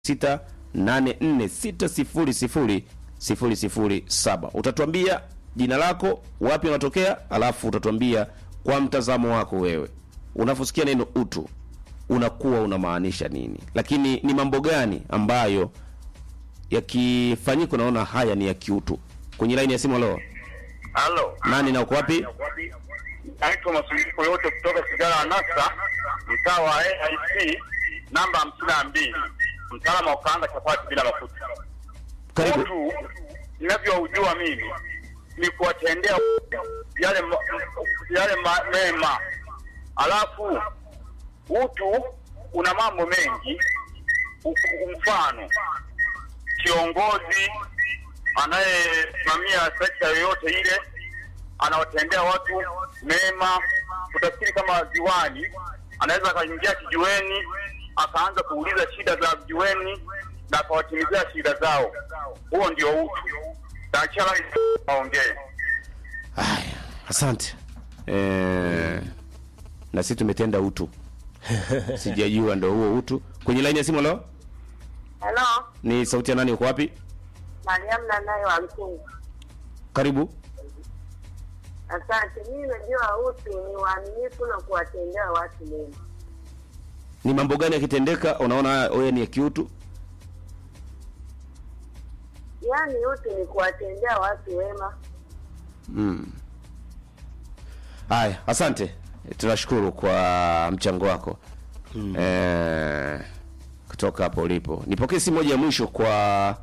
0684600007. Utatuambia jina lako, wapi unatokea, alafu utatuambia kwa mtazamo wako wewe, unaposikia neno utu unakuwa unamaanisha nini, lakini ni mambo gani ambayo yakifanyika unaona haya ni ya kiutu. Kwenye laini ya simu, halo, Halo. nani na uko wapi? Naitwa Masumbuko yote kutoka Sigara Anasa, mtaa wa AIC namba hamsini na mbili, mtaalamu wa kukaanga chapati bila mafuta. Karibu. Utu ninavyoujua mimi ni kuwatendea yale ma, yale ma, mema, alafu utu una mambo mengi. U- Mfano, kiongozi anayesimamia sekta yoyote ile anawatendea watu mema. Utafikiri kama diwani anaweza akaingia kijiweni akaanza kuuliza shida za vijiweni na akawatimizia shida zao. Huo ndio utu. Daktari aongee. Haya, asante. Eh, na sisi tumetenda utu, sijajua ndo huo utu. Kwenye laini ya simu, halo, Halo, ni sauti ya nani? Uko wapi? Mariam Nanayo wa Mkungu. Karibu. Asante. Mimi najua utu ni uaminifu na kuwatendea watu mema. Ni mambo gani yakitendeka unaona wewe ni ya kiutu? Yaani utu ni kuwatendea watu wema. Mm. Haya, asante, tunashukuru kwa mchango wako mm. Eh, kutoka hapo ulipo. Nipokee simu moja ya mwisho kwa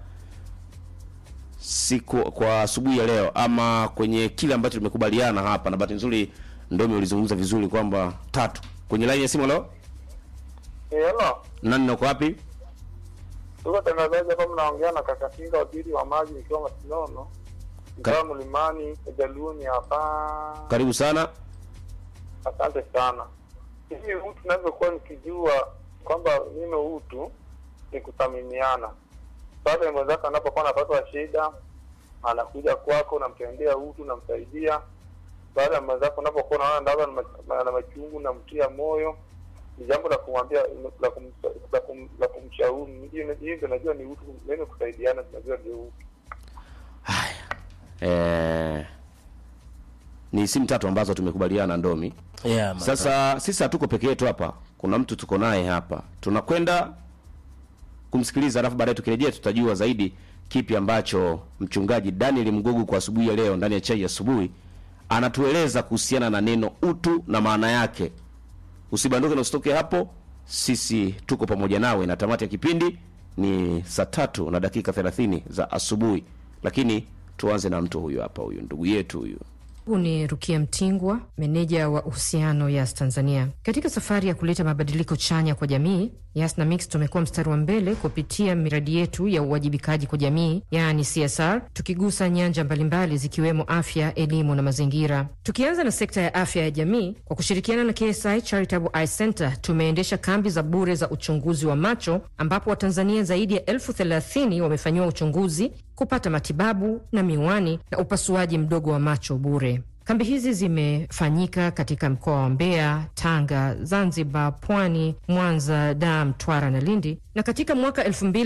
siku kwa asubuhi ya leo, ama kwenye kile ambacho tumekubaliana hapa, na bahati nzuri Ndomi ulizungumza vizuri kwamba tatu kwenye laini ya simu. Leo Hello. nani na uko wapi? Tuko tangazaji hapa mnaongea na kaka Kinga waziri wa maji nikiwa Masinono. Ka- Mtaa Mlimani, Jaluoni hapa. Karibu sana. Asante sana. Hivi utu ninavyokuwa nikijua kwamba mimi utu ni kuthaminiana. Pale mwenzako anapokuwa anapata shida, anakuja kwako, unamtendea utu, unamsaidia. Baada ya mwenzako unapokuwa unaona ndaba na mach- na machungu, namtia moyo, ni jambo la kumwambia la, kum, la, kum, la kumshauri. Hiyo hiyo ndio najua ni utu, mimi kusaidiana, tunajua ndio utu. Eh, ni simu tatu ambazo tumekubaliana Ndomi. Yeah, man. Sasa sisi hatuko peke yetu hapa, kuna mtu tuko naye hapa, tunakwenda kumsikiliza, alafu baadaye tukirejea tutajua zaidi kipi ambacho mchungaji Daniel Mgogo kwa asubuhi ya leo ndani ya chai ya asubuhi anatueleza kuhusiana na neno utu na maana yake. Usibanduke na usitoke hapo, sisi tuko pamoja nawe, na tamati ya kipindi ni saa tatu na dakika 30 za asubuhi, lakini tuanze na mtu huyu hapa, huyu ndugu yetu huyu Huu ni Rukia Mtingwa, meneja wa uhusiano Yas Tanzania. Katika safari ya kuleta mabadiliko chanya kwa jamii, Yas na Mix tumekuwa mstari wa mbele kupitia miradi yetu ya uwajibikaji kwa jamii, yaani CSR, tukigusa nyanja mbalimbali zikiwemo afya, elimu na mazingira. Tukianza na sekta ya afya ya jamii, kwa kushirikiana na KSI Charitable Eye Center tumeendesha kambi za bure za uchunguzi wa macho, ambapo Watanzania zaidi ya elfu thelathini wamefanyiwa uchunguzi kupata matibabu na miwani na upasuaji mdogo wa macho bure. Kambi hizi zimefanyika katika mkoa wa Mbeya, Tanga, Zanzibar, Pwani, Mwanza, Dar, Mtwara na Lindi, na katika mwaka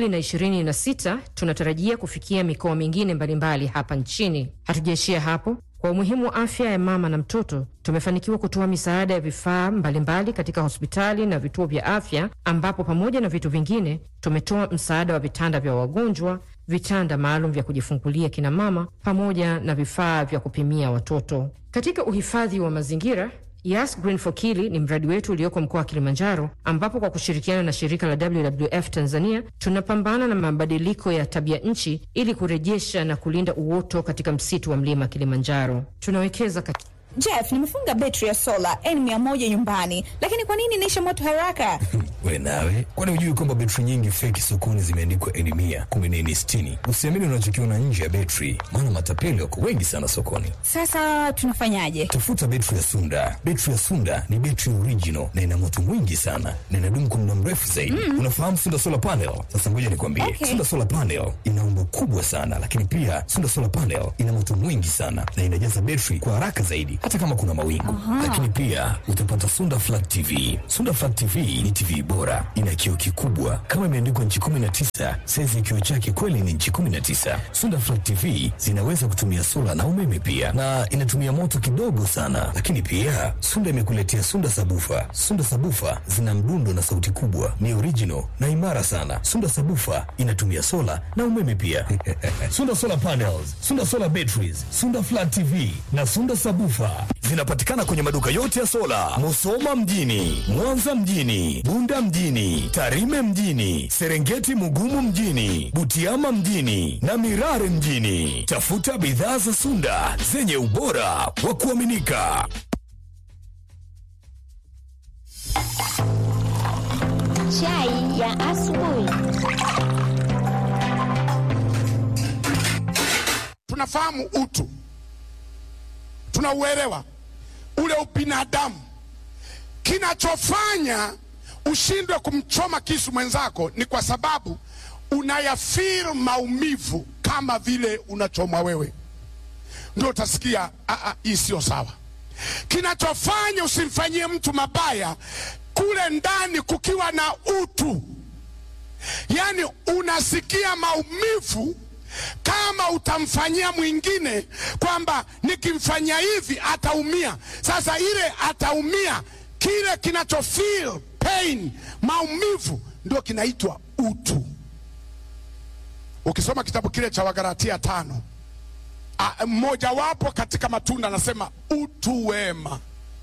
2026 tunatarajia kufikia mikoa mingine mbalimbali hapa nchini. Hatujaishia hapo. Kwa umuhimu wa afya ya mama na mtoto, tumefanikiwa kutoa misaada ya vifaa mbalimbali katika hospitali na vituo vya afya, ambapo pamoja na vitu vingine tumetoa msaada wa vitanda vya wagonjwa, vitanda maalum vya kujifungulia kina mama, pamoja na vifaa vya kupimia watoto. Katika uhifadhi wa mazingira Yas Green for Kili ni mradi wetu ulioko mkoa wa Kilimanjaro, ambapo kwa kushirikiana na shirika la WWF Tanzania tunapambana na mabadiliko ya tabia nchi ili kurejesha na kulinda uoto katika msitu wa mlima Kilimanjaro. Tunawekeza kat... Jeff, nimefunga betri ya sola N100 nyumbani, lakini kwa nini inaisha moto haraka? We nawe, kwani hujui kwamba betri nyingi feki sokoni zimeandikwa N mia kumi na nne sitini? Usiamini unachokiona nje ya betri, maana matapeli wako wengi sana sokoni. Sasa tunafanyaje? Tafuta betri ya Sunda. Betri ya Sunda ni betri original na ina moto mwingi sana na inadumu kwa muda mrefu zaidi. Unafahamu Sunda solar panel? Sasa ngoja nikwambie, Okay. Sunda solar panel ina umbo kubwa sana, lakini pia Sunda solar panel ina moto mwingi sana na inajaza betri kwa haraka zaidi, hata kama kuna mawingu. Lakini pia utapata Sunda Flat TV. Sunda Flat TV ni TV bora, ina kioo kikubwa kama imeandikwa nchi 19. Saizi ya kioo chake kweli ni nchi 19. Sunda Flat TV zinaweza kutumia sola na umeme pia, na inatumia moto kidogo sana. Lakini pia Sunda imekuletea Sunda Sabufa. Sunda Sabufa zina mdundo na sauti kubwa, ni original na imara sana. Sunda Sabufa inatumia sola na umeme pia. Sunda Solar Panels, Sunda Solar Batteries, Sunda Flat TV na Sunda Sabufa zinapatikana kwenye maduka yote ya sola, Musoma mjini, Mwanza mjini, Bunda mjini, Tarime mjini, Serengeti Mugumu mjini, Butiama mjini na Mirare mjini. Tafuta bidhaa za Sunda zenye ubora wa kuaminika. Chai ya asubuhi. tunafahamu utu, tunauelewa ule ubinadamu. Kinachofanya ushindwe kumchoma kisu mwenzako ni kwa sababu unayafeel maumivu kama vile unachomwa wewe, ndio utasikia "Ah, ah, hii sio sawa. Kinachofanya usimfanyie mtu mabaya kule ndani kukiwa na utu, yaani unasikia maumivu kama utamfanyia mwingine kwamba nikimfanyia hivi ataumia. Sasa ile ataumia, kile kinacho feel pain, maumivu, ndio kinaitwa utu. Ukisoma kitabu kile cha Wagalatia tano, a- mmojawapo katika matunda anasema utu wema,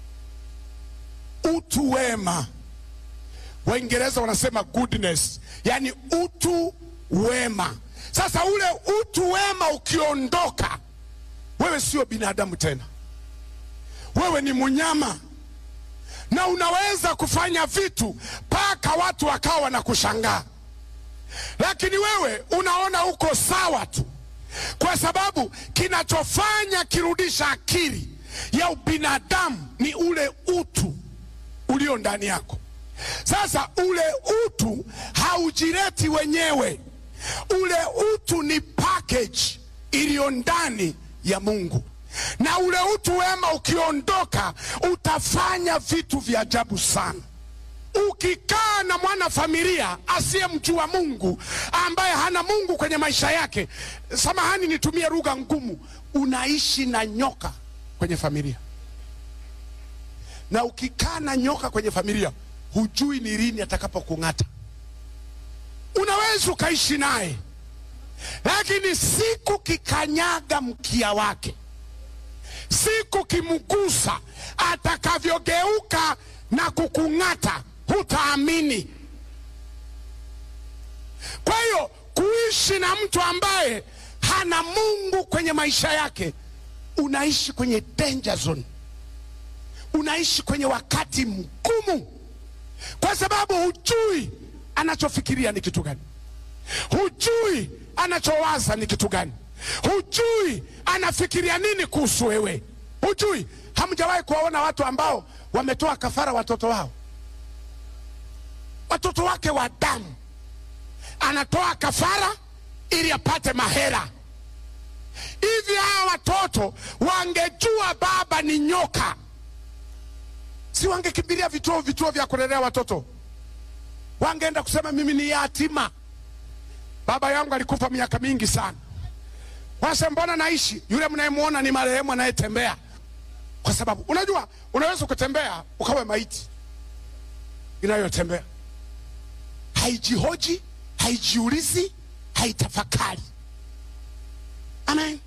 utu wema. Waingereza wanasema goodness, yani utu wema. Sasa ule utu wema ukiondoka, wewe sio binadamu tena, wewe ni mnyama, na unaweza kufanya vitu mpaka watu wakawa wanakushangaa, lakini wewe unaona uko sawa tu, kwa sababu kinachofanya kirudisha akili ya ubinadamu ni ule utu ulio ndani yako. Sasa ule utu haujireti wenyewe, ule utu ni package iliyo ndani ya Mungu, na ule utu wema ukiondoka, utafanya vitu vya ajabu sana. Ukikaa na mwana familia asiyemjua Mungu, ambaye hana Mungu kwenye maisha yake, samahani nitumie lugha ngumu, unaishi na nyoka kwenye familia na ukikaa na nyoka kwenye familia hujui ni lini atakapokung'ata. Unaweza ukaishi naye, lakini siku kikanyaga mkia wake, siku kimgusa, atakavyogeuka na kukung'ata, hutaamini. Kwa hiyo kuishi na mtu ambaye hana Mungu kwenye maisha yake, unaishi kwenye danger zone unaishi kwenye wakati mgumu, kwa sababu hujui anachofikiria ni kitu gani, hujui anachowaza ni kitu gani, hujui anafikiria nini kuhusu wewe, hujui. Hamjawahi kuwaona watu ambao wametoa kafara watoto wao, watoto wake wa damu, anatoa kafara ili apate mahera. Hivi hawa watoto wangejua baba ni nyoka si wangekimbilia vituo vituo vya kulelea watoto, wangeenda kusema mimi ni yatima, baba yangu alikufa miaka mingi sana. Wase, mbona naishi? Yule mnayemwona ni marehemu anayetembea, kwa sababu unajua, unaweza kutembea ukawe maiti inayotembea, haijihoji, haijiulizi, haitafakari. Amen.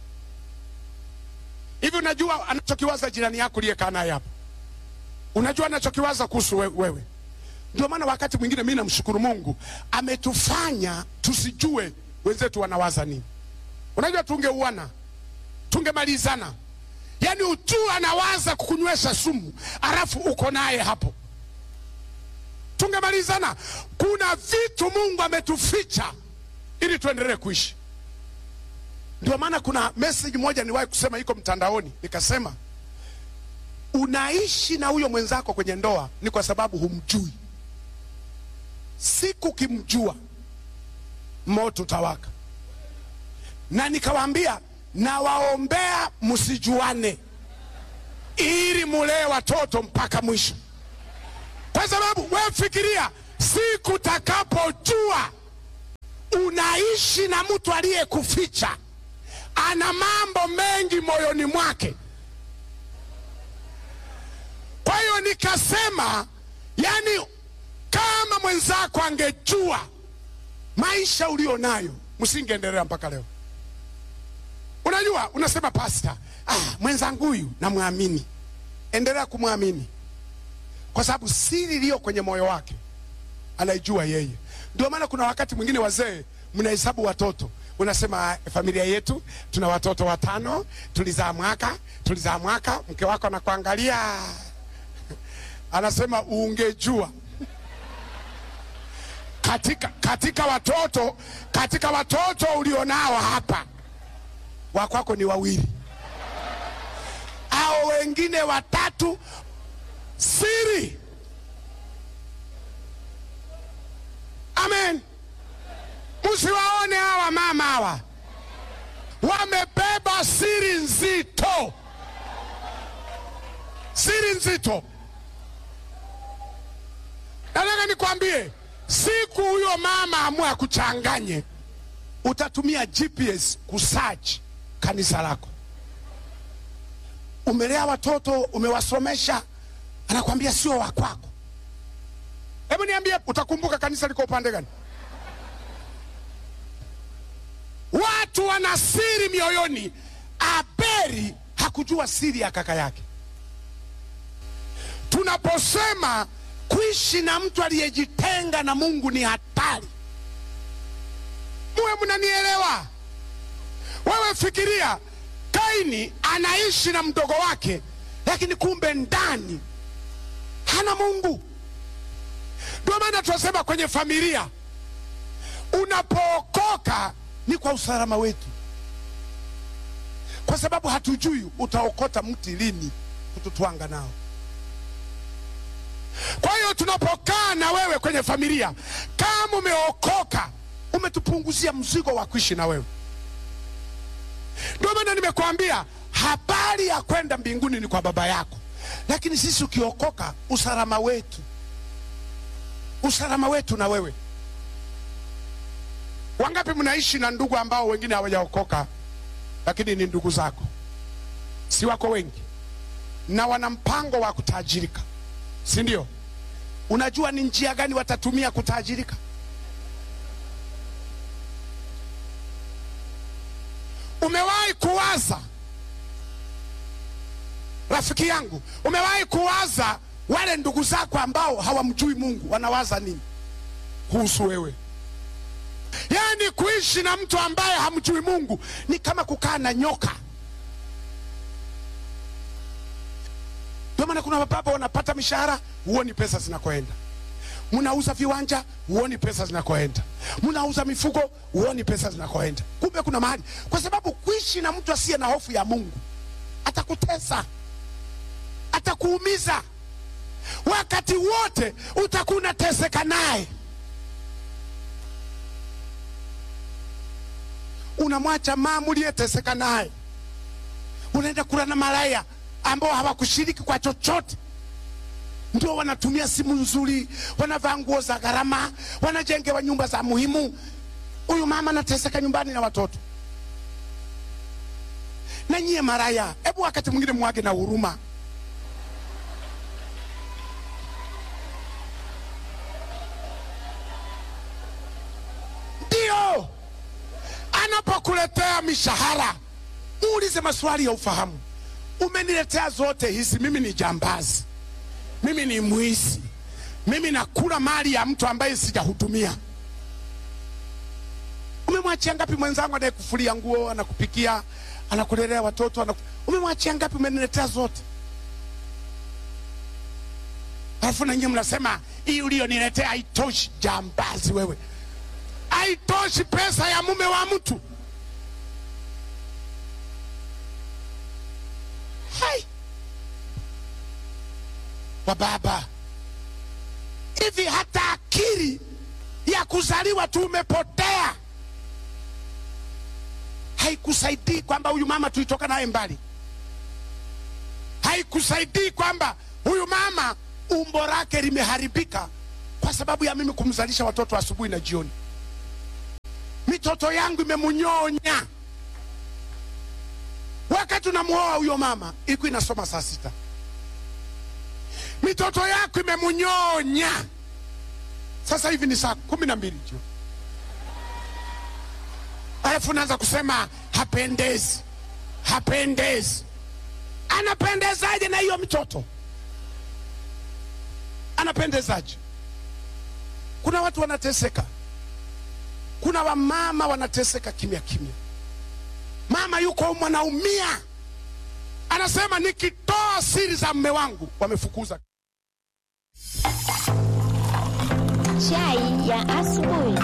Hivi unajua anachokiwaza jirani yako liyekaa naye hapa unajua anachokiwaza kuhusu we- wewe. Ndio maana wakati mwingine mimi namshukuru Mungu ametufanya tusijue wenzetu wanawaza nini. Unajua tungeuana, tungemalizana, yaani ujue anawaza kukunywesha sumu, alafu uko naye hapo, tungemalizana. Kuna vitu Mungu ametuficha ili tuendelee kuishi. Ndio maana kuna message moja niwahi kusema, iko mtandaoni, nikasema unaishi na huyo mwenzako kwenye ndoa ni kwa sababu humjui. Siku kimjua, moto utawaka. Na nikawaambia nawaombea msijuane, ili mulee watoto mpaka mwisho, kwa sababu wewe fikiria, siku takapojua unaishi na mtu aliyekuficha, ana mambo mengi moyoni mwake. Kwa hiyo nikasema, yani kama mwenzako angejua maisha ulio nayo, msingeendelea mpaka leo. Unajua, unasema pasta, ah, mwenzangu huyu namwamini. Endelea kumwamini kwa sababu siri iliyo kwenye moyo wake anaijua yeye. Ndio maana kuna wakati mwingine wazee mnahesabu watoto, unasema familia yetu tuna watoto watano, tulizaa mwaka tulizaa mwaka. Mke wako anakuangalia anasema, ungejua katika, katika watoto katika watoto ulionao hapa wakwako ni wawili au wengine watatu. Siri. Amen. Msiwaone hawa mama hawa wamebeba siri nzito, siri nzito. Nataka nikwambie, siku huyo mama amua kuchanganye, utatumia GPS kusearch kanisa lako. Umelea watoto, umewasomesha, anakwambia sio wa kwako. Hebu niambie, utakumbuka kanisa liko upande gani? Watu wana siri mioyoni. Aberi hakujua siri ya kaka yake. Tunaposema kuishi na mtu aliyejitenga na Mungu ni hatari, muwe mnanielewa? Wewe fikiria, Kaini anaishi na mdogo wake, lakini kumbe ndani hana Mungu. Ndio maana tunasema kwenye familia, unapookoka ni kwa usalama wetu, kwa sababu hatujui utaokota mti lini kututwanga nao. Kwa hiyo tunapokaa na wewe kwenye familia, kama umeokoka, umetupunguzia mzigo wa kuishi na wewe. Ndio maana nimekuambia habari ya kwenda mbinguni ni kwa baba yako, lakini sisi ukiokoka, usalama wetu, usalama wetu na wewe. Wangapi mnaishi na ndugu ambao wengine hawajaokoka, lakini ni ndugu zako, si wako wengi, na wana mpango wa kutajirika, si ndio? Unajua ni njia gani watatumia kutajirika? Umewahi kuwaza, rafiki yangu, umewahi kuwaza wale ndugu zako ambao hawamjui Mungu wanawaza nini kuhusu wewe? Yaani kuishi na mtu ambaye hamjui Mungu ni kama kukaa na nyoka. Ndio maana kuna mababa wanapata mishahara, huoni pesa zinakoenda. Mnauza viwanja, huoni pesa zinakoenda. Mnauza mifugo, huoni pesa zinakoenda. Kumbe kuna mahali, kwa sababu kuishi na mtu asiye na hofu ya Mungu atakutesa, atakuumiza, wakati wote utakuwa unateseka naye. Unamwacha mama uliyeteseka naye, unaenda kula na malaya ambao hawakushiriki kwa chochote, ndio wanatumia simu nzuri, wanavaa nguo za gharama, wanajengewa nyumba za muhimu. Huyu mama anateseka nyumbani na watoto. Na nyie maraya, hebu wakati mwingine mwage na huruma. Ndio anapokuletea mishahara, muulize maswali ya ufahamu. Umeniletea zote hizi, mimi ni jambazi, mimi ni mwizi, mimi nakula mali ya mtu ambaye sijahudumia. Umemwachia ngapi mwenzangu anayekufulia nguo, anakupikia, anakulelea watoto anaku... umemwachia ngapi? Umeniletea zote, alafu na nyinyi mnasema hii ulioniletea haitoshi. Jambazi wewe, haitoshi pesa ya mume wa mtu. Hai. Wa baba hivi, hata akili ya kuzaliwa tu umepotea, haikusaidii kwamba huyu mama tulitoka naye mbali. haikusaidii kwamba huyu mama umbo lake limeharibika kwa sababu ya mimi kumzalisha watoto asubuhi na jioni. Mitoto yangu imemunyonya. Wakati unamuoa huyo mama ilikuwa inasoma saa sita. Mitoto yako imemunyonya, sasa hivi ni saa kumi na mbili jioni, alafu unaanza kusema hapendezi, hapendezi. Anapendezaje na hiyo mtoto? Anapendezaje? Kuna watu wanateseka, kuna wamama wanateseka kimya kimya. Mama yuko mwanaumia, anasema nikitoa siri za mme wangu wamefukuza. Chai ya asubuhi.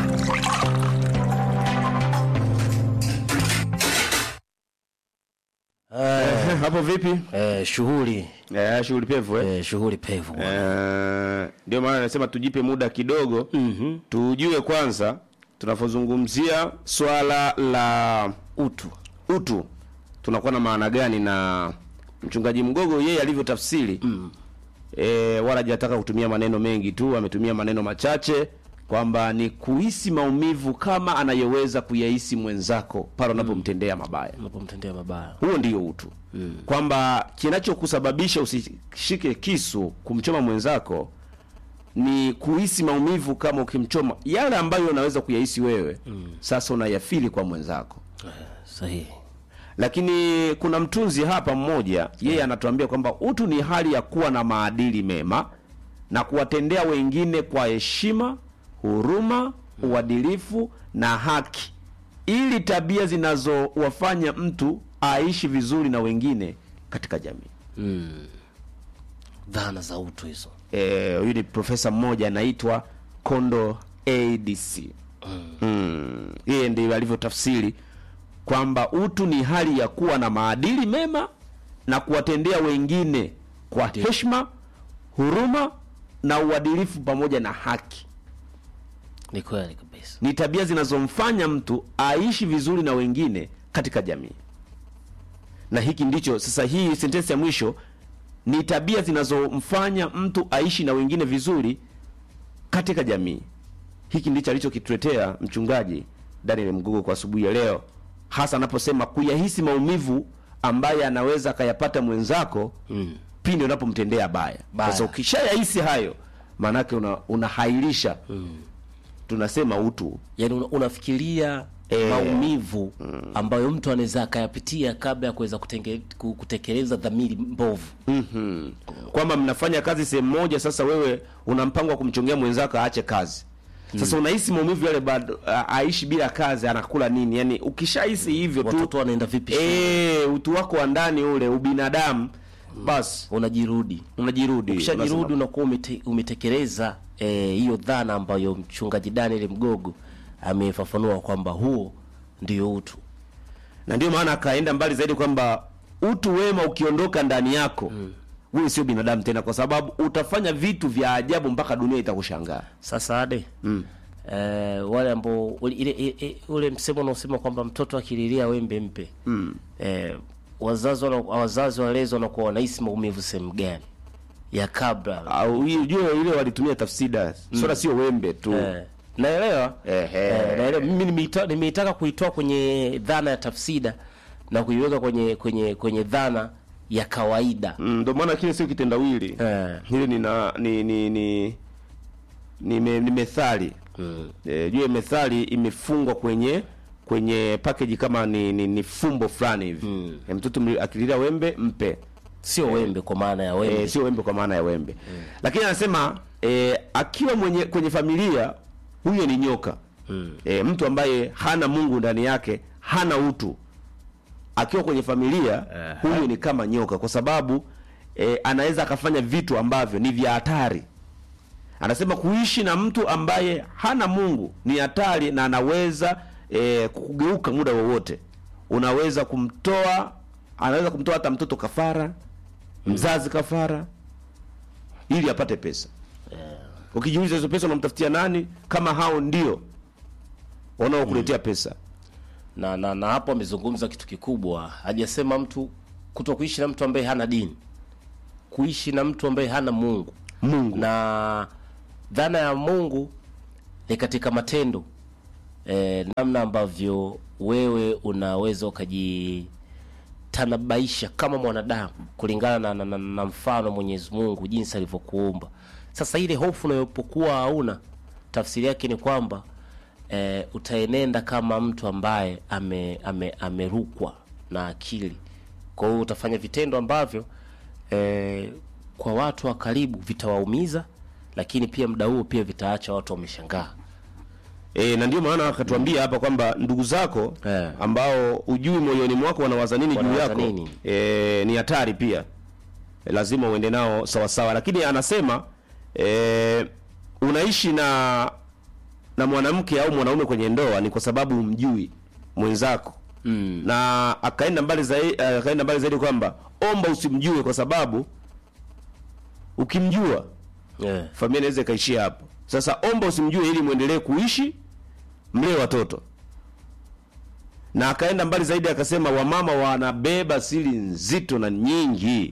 Eh, hapo vipi? Eh, shughuli Eh, shughuli pevu eh? eh, shughuli pevu bwana. Eh, ndio maana nasema tujipe muda kidogo mm-hmm. tujue kwanza tunapozungumzia swala la utu utu tunakuwa na maana gani na mchungaji mgogo yeye alivyotafsiri mm. e, wala hajataka kutumia maneno mengi tu ametumia maneno machache kwamba ni kuhisi maumivu kama anayoweza kuyahisi mwenzako pale unapomtendea mabaya unapomtendea mabaya huo ndio utu mm. kwamba kinachokusababisha usishike kisu kumchoma mwenzako ni kuhisi maumivu kama ukimchoma yale ambayo unaweza kuyahisi wewe mm. sasa unayafili kwa mwenzako sahihi lakini kuna mtunzi hapa mmoja yeye anatuambia kwamba utu ni hali ya kuwa na maadili mema na kuwatendea wengine kwa heshima huruma uadilifu na haki ili tabia zinazowafanya mtu aishi vizuri na wengine katika jamii dhana za utu hizo Eh, huyu ni profesa mmoja anaitwa kondo adc mm. yeye ndio alivyotafsiri kwamba utu ni hali ya kuwa na maadili mema na kuwatendea wengine kwa heshima huruma na uadilifu pamoja na haki ni kweli kabisa ni tabia zinazomfanya mtu aishi vizuri na wengine katika jamii na hiki ndicho sasa hii sentensi ya mwisho ni tabia zinazomfanya mtu aishi na wengine vizuri katika jamii hiki ndicho alichokituletea mchungaji daniel mgogo kwa asubuhi ya leo hasa anaposema kuyahisi maumivu ambaye anaweza akayapata mwenzako mm. pindi unapomtendea baya Baya. sasa ukishayahisi hayo maanake una, unahairisha mm. tunasema utu yaani una, unafikiria Eh. maumivu ambayo mtu anaweza akayapitia kabla ya kuweza kutenge- ku- kutekeleza dhamiri mbovu mm-hmm. kwamba mnafanya kazi sehemu moja sasa wewe una mpango wa kumchongea mwenzako aache kazi sasa unahisi maumivu yale bado a- aishi bila kazi anakula nini yani ukishahisi hivyo tu watoto wanaenda vipi shule? e, utu wako wa ndani ule ubinadamu basi unajirudi unajirudi ukishajirudi unasema, unakuwa umete, umetekeleza eh, hiyo dhana ambayo mchungaji daniel mgogo amefafanua kwamba huo ndio utu na ndio maana akaenda mbali zaidi kwamba utu wema ukiondoka ndani yako mm. wewe sio binadamu tena kwa sababu utafanya vitu vya ajabu mpaka dunia itakushangaa sasa ade mm. eh, wale ambao ule, ile, ile, ule msemo unaosema kwamba mtoto akililia wembe mpe mm. eh, wazazi wana, wazazi walezi wanakuwa wanahisi maumivu sehemu gani ya kabla au ujue ile walitumia tafsida mm. swala sio wembe tu eh, naelewa Ehe. eh, naelewa mimi nimeita- nimeitaka kuitoa kwenye dhana ya tafsida na kuiweka kwenye kwenye kwenye dhana ya kawaida Mm, ndio maana kile sio kitendawili Eh. hili ni, na, ni, ni, ni, ni, me, ni methali mm. e, jue methali imefungwa kwenye kwenye package kama ni, ni, ni fumbo fulani hivi mm. e, mtoto mli- akililia wembe mpe sio wembe kwa maana ya wembe e, sio wembe kwa maana ya wembe mm. lakini anasema e, akiwa mwenye kwenye familia huyo ni nyoka mm. e, mtu ambaye hana mungu ndani yake hana utu akiwa kwenye familia huyu ni kama nyoka kwa sababu e, anaweza akafanya vitu ambavyo ni vya hatari anasema kuishi na mtu ambaye hana mungu ni hatari na anaweza e, kugeuka muda wowote unaweza kumtoa anaweza kumtoa hata mtoto kafara mzazi kafara ili apate pesa ukijiuliza hizo pesa unamtafutia nani kama hao ndio wanaokuletea pesa na, na, na hapo amezungumza kitu kikubwa hajasema mtu kuto kuishi na mtu ambaye hana dini kuishi na mtu ambaye hana Mungu. Mungu. Na dhana ya Mungu ni katika matendo e, namna ambavyo wewe unaweza ukajitanabaisha kama mwanadamu kulingana na, na, na, na mfano wa Mwenyezi Mungu jinsi alivyokuumba. Sasa ile hofu unayopokuwa hauna, tafsiri yake ni kwamba e, utaenenda kama mtu ambaye ame, ame, amerukwa na akili. Kwa hiyo utafanya vitendo ambavyo e, kwa watu wa karibu vitawaumiza, lakini pia muda huo pia vitaacha watu wameshangaa. E, na ndio maana akatuambia hapa kwamba ndugu zako Eh. ambao ujui moyoni mwako wanawaza nini juu Wanawaza yako nini? e, ni hatari pia e, lazima uende nao sawa sawa, lakini anasema e, unaishi na na mwanamke au mwanaume kwenye ndoa ni kwa sababu umjui mwenzako Mm. na akaenda mbali zaidi, akaenda mbali zaidi kwamba omba usimjue kwa sababu ukimjua Yeah. familia inaweza ikaishia hapo. Sasa omba usimjue ili muendelee kuishi, mlee watoto. Na akaenda mbali zaidi akasema, wamama wanabeba siri nzito na nyingi,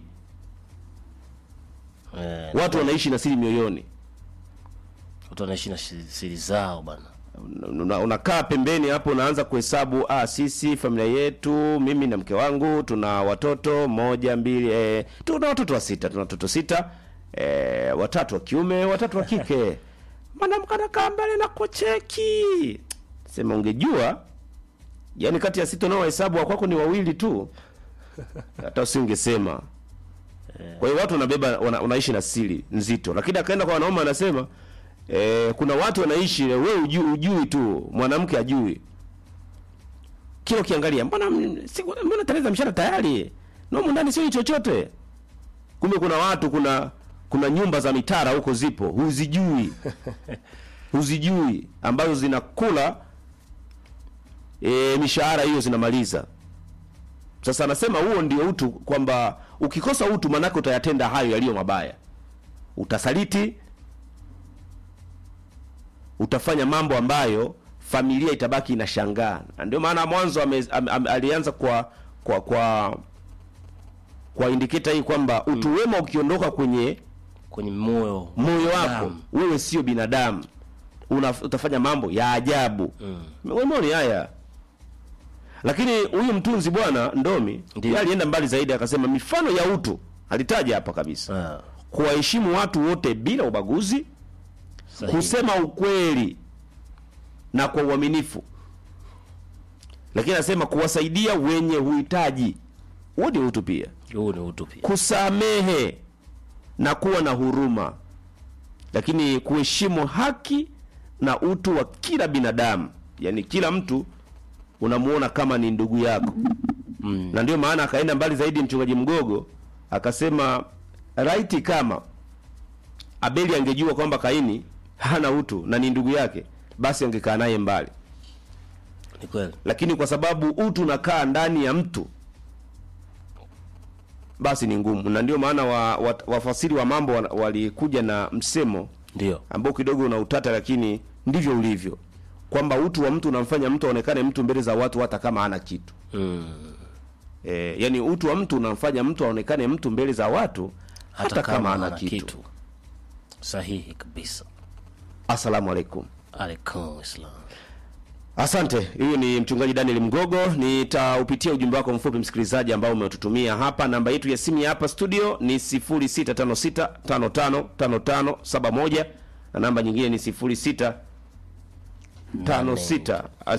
Eh, watu wanaishi na siri mioyoni. watu wanaishi na shi- siri zao bana. Una- unakaa pembeni hapo, unaanza kuhesabu, ah, sisi familia yetu, mimi na mke wangu tuna watoto moja mbili, eh, tuna watoto wa sita, tuna watoto sita, eh, watatu wa kiume, watatu wa kike. Mwanamke anakaa mbele na kucheki, sema ungejua, yani kati ya sita unaohesabu wa kwako ni wawili tu, hata usingesema. Kwa hiyo watu wanabeba wana, wanaishi na siri nzito, lakini akaenda kwa wanaume anasema eh, kuna watu wanaishi wewe ujui, ujui tu, mwanamke ajui. Kila ukiangalia mbona m- siku- mbona Tereza mshana tayari nomu ndani sio chochote. Kumbe kuna watu kuna kuna nyumba za mitara huko zipo huzijui huzijui ambazo zinakula e, mishahara hiyo zinamaliza. Sasa anasema huo ndio utu, kwamba ukikosa utu manake utayatenda hayo yaliyo mabaya, utasaliti, utafanya mambo ambayo familia itabaki inashangaa. Na ndio maana mwanzo ame, ame, ame, alianza kwa kwa kwa kwa indicator hii kwamba utu wema ukiondoka kwenye Kwenye moyo moyo wako Damu. wewe sio binadamu una, utafanya mambo ya ajabu mm. Umeona haya lakini huyu mtunzi bwana ndomi Ndiyo. yeye alienda mbali zaidi akasema mifano ya utu alitaja hapa kabisa Ah, kuwaheshimu watu wote bila ubaguzi sahihi. kusema ukweli na kwa uaminifu lakini anasema kuwasaidia wenye uhitaji huo ni utu pia Huu ni utu pia. kusamehe na kuwa na huruma, lakini kuheshimu haki na utu wa kila binadamu, yaani kila mtu unamuona kama ni ndugu yako mm. na ndio maana akaenda mbali zaidi mchungaji Mgogo akasema raiti kama Abeli angejua kwamba Kaini hana utu na ni ndugu yake, basi angekaa naye mbali, Ni kweli. lakini kwa sababu utu unakaa ndani ya mtu basi ni ngumu, na ndio maana wa, wa, wafasiri wa mambo wa- walikuja na msemo Ndio. ambao kidogo una utata, lakini ndivyo ulivyo, kwamba utu wa mtu unamfanya mtu aonekane mtu mbele za watu hata kama hana kitu Mm. e, yani utu wa mtu unamfanya mtu aonekane mtu mbele za watu hata, kama hana kitu. Sahihi kabisa. Asalamu alaikum. Alaikum salam. Asante. Huyu ni mchungaji Daniel Mgogo. Nitaupitia ujumbe wako mfupi msikilizaji, ambao umetutumia hapa. Namba yetu ya simu ya hapa studio ni 0656555571 na namba nyingine ni 06 56 ah,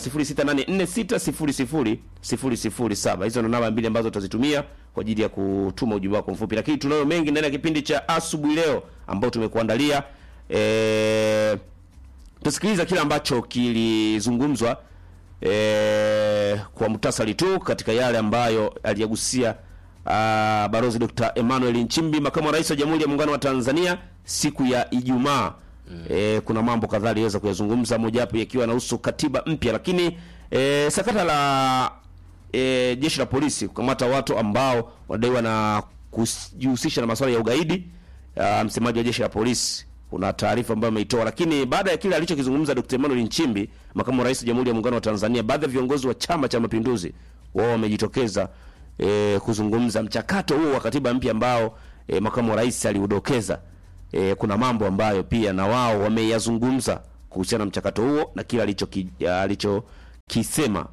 0684600007. Hizo ndo namba mbili ambazo tutazitumia kwa ajili ya kutuma ujumbe wako mfupi, lakini tunayo mengi ndani ya kipindi cha asubuhi leo ambao tumekuandalia eh tusikiliza kile ambacho kilizungumzwa e, kwa muhtasari tu katika yale ambayo aliyagusia ah, Balozi Dr. Emmanuel Nchimbi, makamu wa rais wa Jamhuri ya Muungano wa Tanzania siku ya Ijumaa. E, kuna mambo kadhaa aliweza kuyazungumza, mojawapo yakiwa yanahusu katiba mpya, lakini e, sakata la e, jeshi la polisi kukamata watu ambao wanadaiwa na kujihusisha na masuala ya ugaidi. Uh, msemaji wa jeshi la polisi kuna taarifa ambayo ameitoa, lakini baada ya kile alichokizungumza Dr. Emmanuel Nchimbi, makamu wa rais wa Jamhuri ya Muungano wa Tanzania, baadhi ya viongozi wa Chama cha Mapinduzi wao wamejitokeza e, kuzungumza mchakato huo wa katiba mpya ambao e, makamu wa rais aliudokeza e, kuna mambo ambayo pia na wao wameyazungumza kuhusiana na mchakato huo na kile alichoki- alichokisema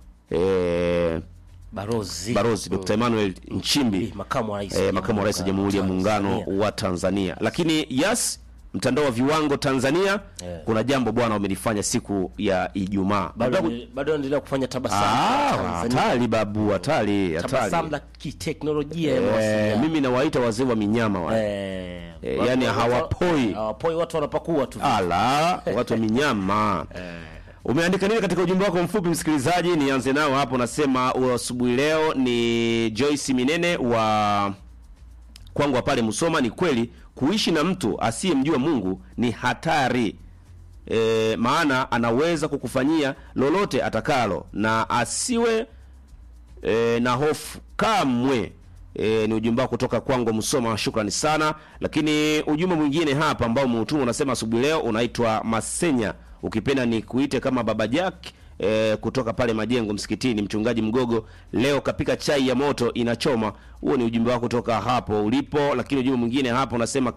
e, Barozi. Barozi Dr. Emmanuel Nchimbi makamu wa rais eh, makamu wa rais wa Jamhuri ya Muungano Tanzania. wa Tanzania. Lakini yes, mtandao wa viwango Tanzania Eh. kuna jambo bwana wamelifanya siku ya Ijumaa. bado Nataka- bado anaendelea kufanya tabasamu Ah, kwa Tanzania. hatari babu, hatari, tabasamu hatari. la kiteknolojia ya Eh, mawasiliano. mimi nawaita wazee wa minyama wale. Eh, Eh, watu- yani watu- hawapoi. hawapoi watu wanapakua tu Ala, watu wa minyama. Umeandika nini katika ujumbe wako mfupi msikilizaji? Nianze nao hapo, nasema wa asubuhi leo ni Joyce Minene wa kwangu wa pale Musoma. Ni kweli kuishi na mtu asiyemjua Mungu ni hatari e, maana anaweza kukufanyia lolote atakalo na asiwe e, na hofu kamwe. E, ni ujumbe wako kutoka kwangu Msoma, shukrani sana. Lakini ujumbe mwingine hapa ambao umeutuma unasema asubuhi leo unaitwa Masenya, ukipenda ni kuite kama Baba Jack e, kutoka pale Majengo msikitini, mchungaji Mgogo leo kapika chai ya moto inachoma. Huo ni ujumbe wako kutoka hapo ulipo. Lakini ujumbe mwingine hapa unasema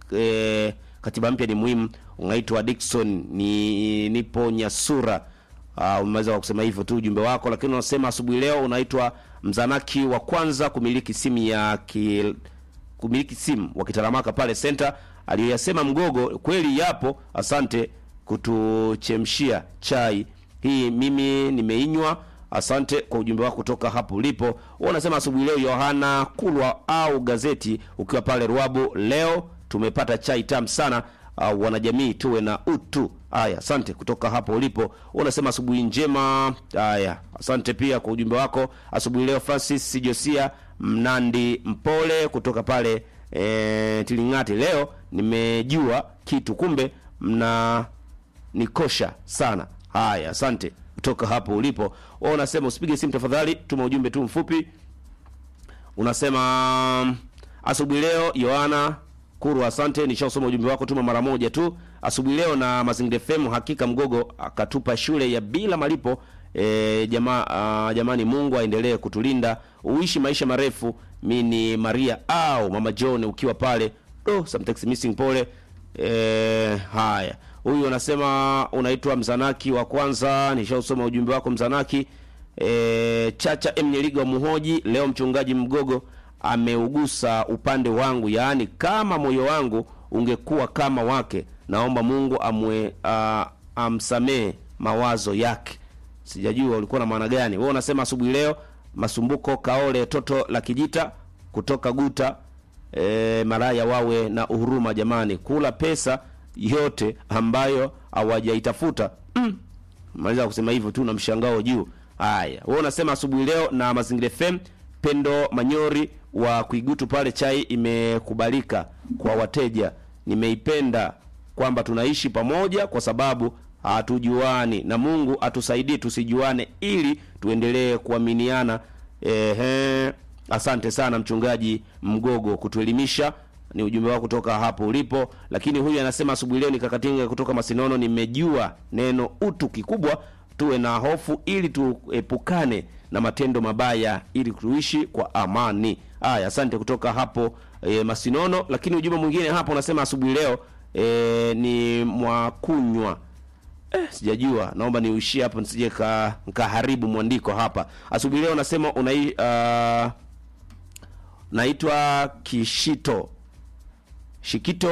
e, katiba mpya ni muhimu, unaitwa Dickson ni nipo Nyasura. Uh, umeweza kwa kusema hivyo tu ujumbe wako, lakini unasema asubuhi leo unaitwa mzanaki wa kwanza kumiliki simu ya ki, kumiliki simu wa Kitaramaka pale center. Aliyoyasema Mgogo kweli yapo. Asante kutuchemshia chai hii, mimi nimeinywa. Asante kwa ujumbe wako kutoka hapo ulipo. Wewe unasema asubuhi leo Yohana Kulwa au gazeti ukiwa pale Ruabu, leo tumepata chai tamu sana. Uh, wanajamii tuwe na utu. Haya, asante kutoka hapo ulipo. Wewe unasema asubuhi njema. Haya, asante pia kwa ujumbe wako asubuhi leo. Francis Josia Mnandi Mpole kutoka pale e, Tilingati, leo nimejua kitu, kumbe mna nikosha sana. Haya, asante kutoka hapo ulipo. Wewe unasema usipige simu tafadhali, tuma ujumbe tu mfupi. Unasema asubuhi leo Yohana Kuru, asante, nishausoma ujumbe wako, tuma mara moja tu asubuhi leo na Mazingira FM. Hakika Mgogo akatupa shule ya bila malipo. E, jama, ah, jamani, Mungu aendelee kutulinda, uishi maisha marefu. Mi ni Maria au Mama John ukiwa pale oh, some text missing, pole. E, haya huyu anasema unaitwa Mzanaki wa kwanza, nishausoma ujumbe wako Mzanaki. E, Chacha M Nyeliga wa Muhoji, leo mchungaji Mgogo ameugusa upande wangu, yaani kama moyo wangu ungekuwa kama wake, naomba Mungu amwe uh, amsamee mawazo yake. Sijajua ulikuwa na maana gani. Wewe unasema asubuhi leo Masumbuko Kaole toto la Kijita kutoka Guta e, maraya wawe na uhuruma jamani, kula pesa yote ambayo hawajaitafuta mm. Maliza kusema hivyo tu na mshangao juu. Haya, wewe unasema asubuhi leo na Mazingira FM. Pendo Manyori wa Kuigutu pale, chai imekubalika kwa wateja. Nimeipenda kwamba tunaishi pamoja kwa sababu hatujuani, na Mungu atusaidie tusijuane, ili tuendelee kuaminiana. Ehe, asante sana mchungaji Mgogo kutuelimisha ni ujumbe wako kutoka hapo ulipo. Lakini huyu anasema asubuhi leo nikakatinga kutoka Masinono, nimejua neno utu kikubwa, tuwe na hofu ili tuepukane na matendo mabaya ili tuishi kwa amani. Haya, asante kutoka hapo e, Masinono. Lakini ujumbe mwingine hapo unasema asubuhi leo e, ni mwakunywa Eh, sijajua, naomba niuishie hapo nisije ka nkaharibu mwandiko hapa. Asubuhi leo nasema unai uh, naitwa Kishito Shikito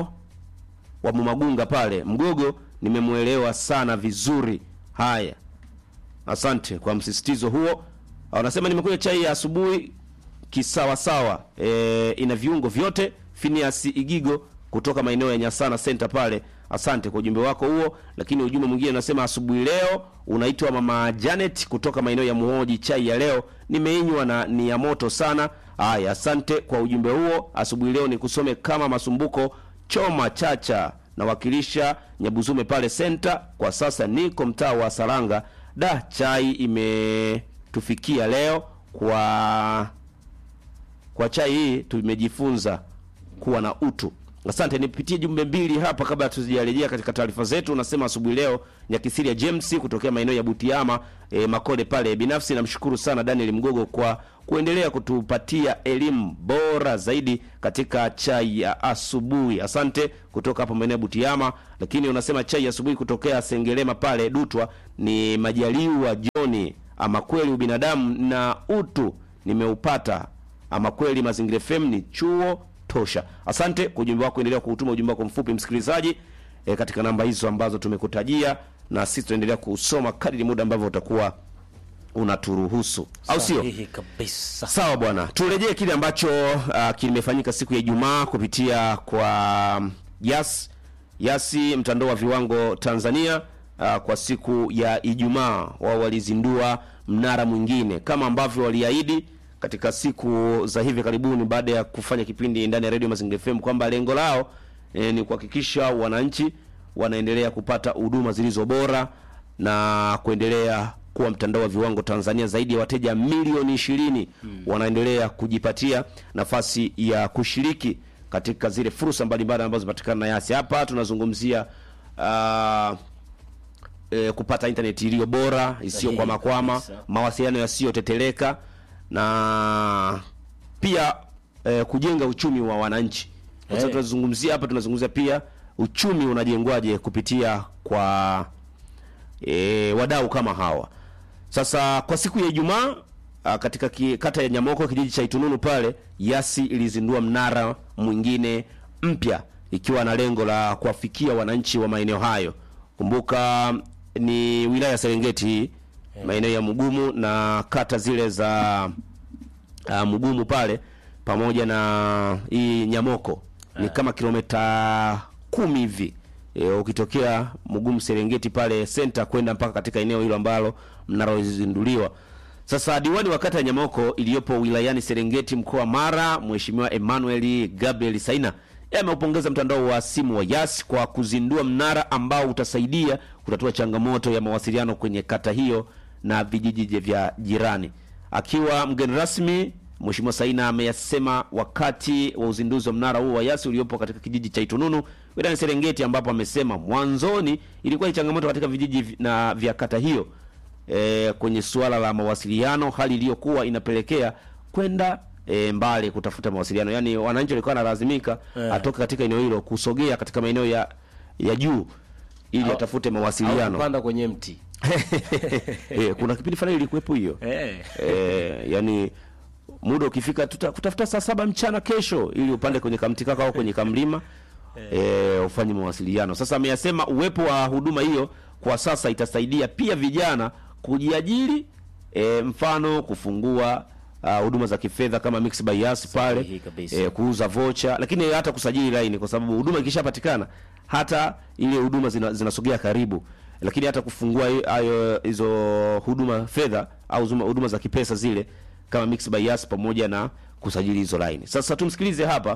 wa Mumagunga pale Mgogo, nimemwelewa sana vizuri. Haya, asante kwa msisitizo huo. Wanasema nimekunywa chai ya asubuhi kisawasawa, e, ina viungo vyote. Phineas Igigo kutoka maeneo ya Nyasana Center pale, asante kwa ujumbe wako huo. Lakini ujumbe mwingine unasema asubuhi leo unaitwa mama Janet kutoka maeneo ya Muhoji, chai ya leo nimeinywa na ni ya moto sana. Haya, asante kwa ujumbe huo. Asubuhi leo nikusome kama Masumbuko Choma Chacha nawakilisha Nyabuzume pale Center. Kwa sasa niko mtaa wa Saranga. Da, chai imetufikia leo. Kwa kwa chai hii tumejifunza kuwa na utu. Asante, nipitie jumbe mbili hapa kabla tuzijarejea katika taarifa zetu. Unasema asubuhi leo Nyakisiri ya James kutokea maeneo ya Butiama e, Makole pale. Binafsi namshukuru sana Daniel Mgogo kwa kuendelea kutupatia elimu bora zaidi katika chai ya asubuhi. Asante kutoka hapo maeneo ya Butiama. Lakini unasema chai ya asubuhi kutokea Sengerema pale Dutwa ni Majaliwa Joni. Ama kweli ubinadamu na utu nimeupata. Ama kweli Mazingira FM ni chuo tosha. Asante kwa ujumbe wako, endelea kuutuma ujumbe wako mfupi msikilizaji, e, katika namba hizo ambazo tumekutajia, na sisi tutaendelea kusoma kadri muda ambavyo utakuwa unaturuhusu, au sio? Sahihi kabisa. Sawa bwana, turejee kile ambacho uh, kimefanyika siku ya Ijumaa kupitia kwa Yas Yasi, mtandao wa viwango Tanzania. Uh, kwa siku ya Ijumaa wao walizindua mnara mwingine kama ambavyo waliahidi katika siku za hivi karibuni, baada ya kufanya kipindi ndani ya Radio Mazingira FM kwamba lengo lao eh, ni kuhakikisha wananchi wanaendelea kupata huduma zilizo bora na kuendelea kuwa mtandao wa viwango Tanzania. Zaidi ya wateja milioni ishirini wanaendelea kujipatia nafasi ya kushiriki katika zile fursa mbalimbali ambazo zinapatikana na Yasi. Hapa tunazungumzia uh, e, kupata internet iliyo bora isiyokwama kwama, kabisa. mawasiliano yasiyoteteleka na pia e, kujenga uchumi wa wananchi. Kwa sababu Eh. tunazungumzia hapa, tunazungumzia pia uchumi unajengwaje kupitia kwa e, wadau kama hawa. Sasa kwa siku ya Ijumaa ah, katika ki, kata ya Nyamoko kijiji cha Itununu pale Yasi ilizindua mnara mwingine mpya ikiwa na lengo la kuwafikia wananchi wa maeneo hayo. Kumbuka ni wilaya ya Serengeti hii maeneo ya Mugumu na kata zile za uh, Mugumu pale pamoja na hii Nyamoko ni kama kilomita kumi hivi e, ukitokea Mugumu Serengeti pale center kwenda mpaka katika eneo hilo ambalo mnalozinduliwa. Sasa diwani wa kata ya Nyamoko iliyopo wilayani Serengeti mkoa wa Mara, Mheshimiwa Emmanuel Gabriel Saina yeye ameupongeza mtandao wa simu wa Yas kwa kuzindua mnara ambao utasaidia kutatua changamoto ya mawasiliano kwenye kata hiyo na vijiji vya jirani. Akiwa mgeni rasmi, Mheshimiwa Saina ameyasema wakati wa uzinduzi wa mnara huo wa Yasi uliopo katika kijiji cha Itununu wilayani Serengeti, ambapo amesema mwanzoni ilikuwa ni changamoto katika vijiji vi- na vya kata hiyo e, kwenye suala la mawasiliano, hali iliyokuwa inapelekea kwenda e, mbali kutafuta mawasiliano. Yaani wananchi walikuwa wanalazimika Eh. atoke katika eneo hilo kusogea katika maeneo ya ya juu ili Au- atafute Au mawasiliano. kupanda kwenye mti. e, kuna kipindi fulani ilikuwepo hiyo Eh. e, yani muda ukifika tuta, kutafuta saa saba mchana kesho ili upande kwenye kamti kaka au kwenye kamlima e, ufanye mawasiliano. Sasa ameyasema uwepo wa huduma hiyo kwa sasa itasaidia pia vijana kujiajiri, e, mfano kufungua ah, huduma za kifedha kama Mix by Yas pale Sahihi kabisa. e, kuuza vocha, lakini hata kusajili laini, kwa sababu huduma ikishapatikana hata ile huduma zina- zinasogea karibu, lakini hata kufungua hi- hayo hizo huduma fedha au zuma- huduma za kipesa zile kama Mix by Yas pamoja na kusajili hizo laini. Sasa tumsikilize hapa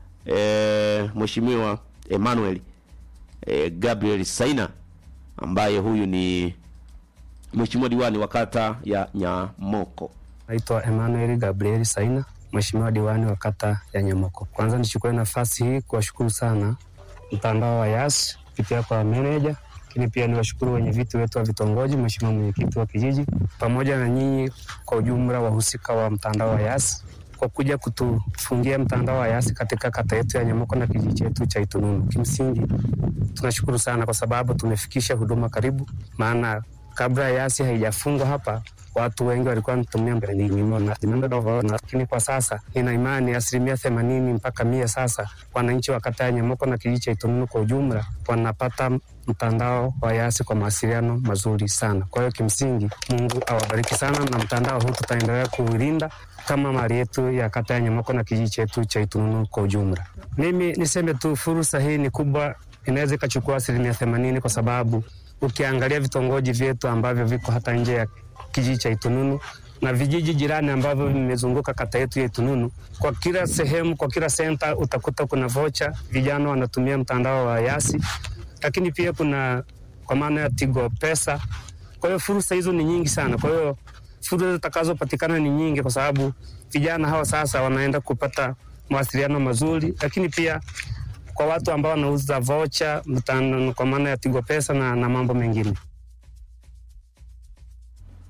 e, Mheshimiwa Emmanuel e, Gabriel Saina ambaye huyu ni Mheshimiwa diwani wa kata ya Nyamoko. Naitwa Emmanuel Gabriel Saina, Mheshimiwa diwani wa kata ya Nyamoko. Kwanza nichukue nafasi hii kuwashukuru sana mtandao wa Yas kupitia kwa meneja, lakini pia niwashukuru wenye viti wetu wa vitongoji, Mheshimiwa mwenyekiti wa kijiji, pamoja na nyinyi kwa ujumla wahusika wa mtandao wa Yas kwa kuja kutufungia mtandao wa Yas katika kata yetu ya Nyamoko na kijiji chetu cha Itununu. Kimsingi tunashukuru sana kwa sababu tumefikisha huduma karibu, maana kabla Yasi haijafungwa hapa watu wengi walikuwa wanatumia mbelingimo na na- lakini kwa sasa nina imani asilimia themanini mpaka mia sasa wananchi wa kata ya Nyamoko na kijiji cha Itununu kwa ujumla wanapata mtandao wa Yasi kwa mawasiliano mazuri sana. Kwa hiyo kimsingi, Mungu awabariki sana, na mtandao huu tutaendelea kuulinda kama mali yetu ya kata ya Nyamoko na kijiji chetu cha Itununu kwa ujumla. Mimi niseme tu fursa hii ni kubwa, inaweza ikachukua asilimia themanini kwa sababu ukiangalia vitongoji vyetu ambavyo viko hata nje ya kijiji cha Itununu na vijiji jirani ambavyo vimezunguka kata yetu ya Itununu, kwa kila sehemu, kwa kila senta utakuta kuna vocha, vijana wanatumia mtandao wa Yasi, lakini pia kuna kwa maana ya Tigo Pesa. Kwa hiyo fursa hizo ni nyingi sana. Kwa hiyo fursa zitakazopatikana ni nyingi, kwa sababu vijana hawa sasa wanaenda kupata mawasiliano mazuri, lakini pia kwa watu ambao wanauza vocha mtandao, kwa maana ya Tigo Pesa na, na mambo mengine.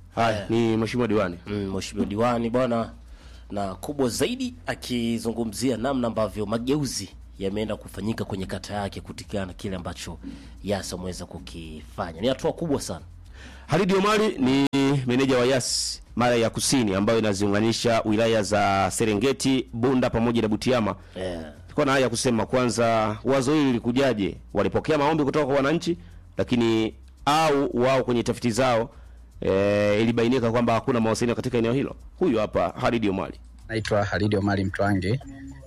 Haya, ni mheshimiwa diwani. mm, mheshimiwa diwani bwana, na kubwa zaidi akizungumzia namna ambavyo mageuzi yameenda kufanyika kwenye kata yake kutikana na kile ambacho Yas ameweza kukifanya. Ni hatua kubwa sana. Halidi Omari ni meneja wa Yas Mara ya Kusini ambayo inaziunganisha wilaya za Serengeti, Bunda pamoja na Butiama. Yeah. Tulikuwa na haya ya kusema kwanza, wazo hili lilikujaje? Walipokea maombi kutoka kwa wananchi, lakini au wao kwenye tafiti zao e, ilibainika kwamba hakuna mawasiliano katika eneo hilo. Huyu hapa Halidi Omari. Naitwa Halidi Omari Mtwange,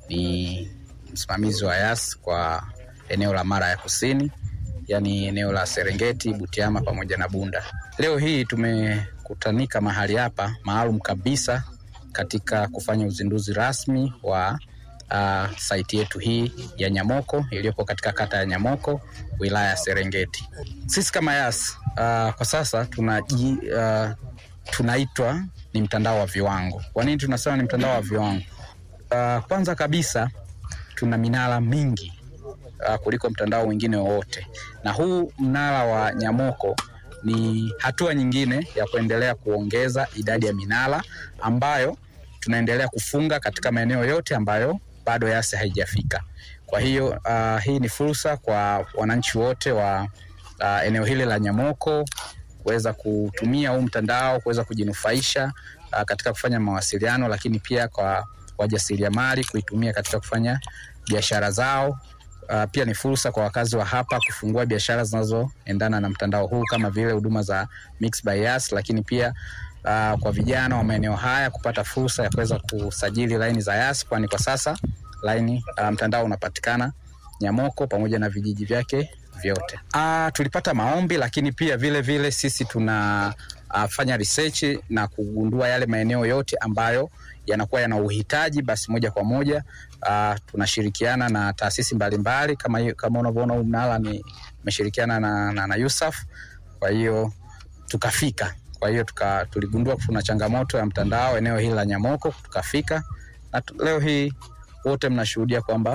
ni msimamizi wa Yas kwa eneo la Mara ya Kusini, yaani eneo la Serengeti, Butiama pamoja na Bunda. Leo hii tumekutanika mahali hapa maalum kabisa katika kufanya uzinduzi rasmi wa uh, saiti yetu hii ya Nyamoko iliyopo katika kata ya Nyamoko, wilaya ya Serengeti. Sisi kama Yas uh, kwa sasa tunaji uh, tunaitwa ni mtandao wa viwango. Kwa nini tunasema ni mtandao wa viwango? Uh, kwanza kabisa tuna minara mingi uh, kuliko mtandao mwingine wowote, na huu mnara wa Nyamoko ni hatua nyingine ya kuendelea kuongeza idadi ya minara ambayo tunaendelea kufunga katika maeneo yote ambayo bado Yas haijafika. Kwa hiyo uh, hii ni fursa kwa wananchi wote wa uh, eneo hili la Nyamoko kuweza kutumia huu mtandao kuweza kujinufaisha uh, katika kufanya mawasiliano, lakini pia kwa wajasiriamali kuitumia katika kufanya biashara zao. Uh, pia ni fursa kwa wakazi wa hapa kufungua biashara zinazoendana na mtandao huu kama vile huduma za Mixx by Yas, lakini pia uh, kwa vijana wa maeneo haya kupata fursa ya kuweza kusajili laini za Yas, kwani kwa sasa laini uh, mtandao unapatikana Nyamoko pamoja na vijiji vyake vyote. Ah, tulipata maombi lakini pia vile vile sisi tuna uh, fanya research na kugundua yale maeneo yote ambayo yanakuwa yana uhitaji, basi moja kwa moja uh, tunashirikiana na taasisi mbalimbali kama hiyo, kama unavyoona huu mnara ni umeshirikiana na, na, na Yusaf. Kwa hiyo tukafika, kwa hiyo tuka, tuligundua kuna changamoto ya mtandao eneo hili la Nyamoko, tukafika na tu, leo hii wote mnashuhudia kwamba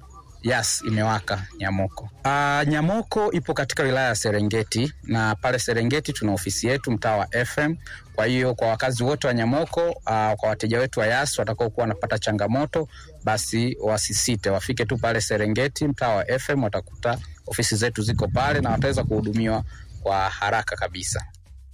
Yas imewaka Nyamoko. Uh, Nyamoko ipo katika wilaya ya Serengeti na pale Serengeti tuna ofisi yetu mtaa wa FM. Kwa hiyo kwa wakazi wote wa Nyamoko, uh, kwa wateja wetu wa Yas watakao kuwa wanapata changamoto, basi wasisite, wafike tu pale Serengeti mtaa wa FM, watakuta ofisi zetu ziko pale na wataweza kuhudumiwa kwa haraka kabisa.